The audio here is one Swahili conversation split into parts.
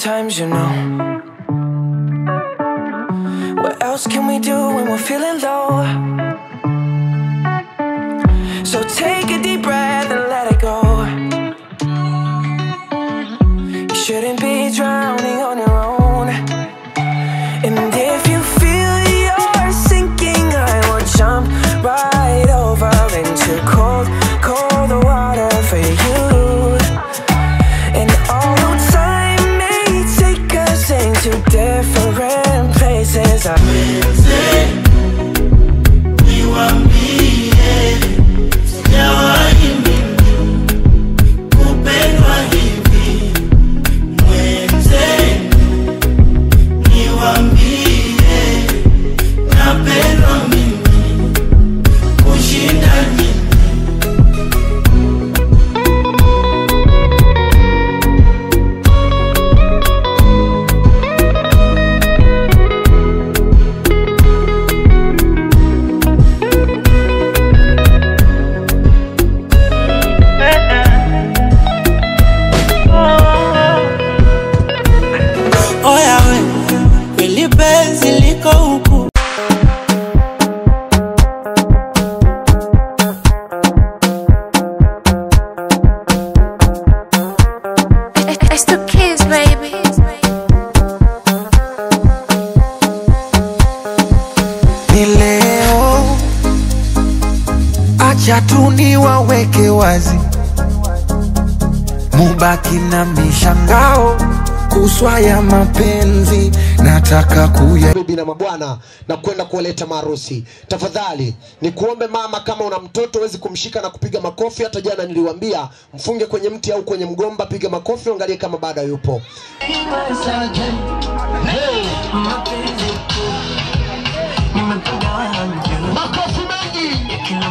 times, you know. What else can we do when we're feeling low? So take a deep breath and let it go. You shouldn't be drowning on your own. And if you feel you're sinking, I will jump right over into cold, cold water for you. And although time may take us into different places, I Oya we, kweli penzi liko huku It's the kids, baby. ni leo, acha tu niwaweke wazi, mubaki na mishangao kuswa ya mapenzi, nataka kuya bibi na mabwana na kwenda kuwaleta maharusi. Tafadhali ni kuombe mama, kama una mtoto huwezi kumshika na kupiga makofi. Hata jana niliwaambia mfunge kwenye mti au kwenye mgomba, piga makofi, angalie kama bado yupo. Makofi mengi,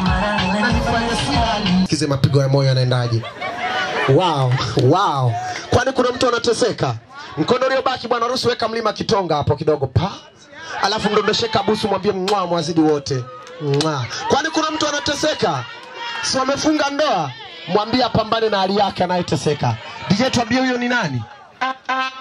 sikize mapigo ya moyo yanaendaje. Wow, wow. Kwani kuna mtu anateseka? Mkono uliobaki bwana harusi, weka mlima Kitonga hapo kidogo pa, alafu mdondoshe kabusu, mwambie mwa mwazidi wote mwa. Kwani kuna mtu anateseka? Si wamefunga ndoa? Mwambie apambane na hali yake anayeteseka. DJ, tuambie huyo ni nani?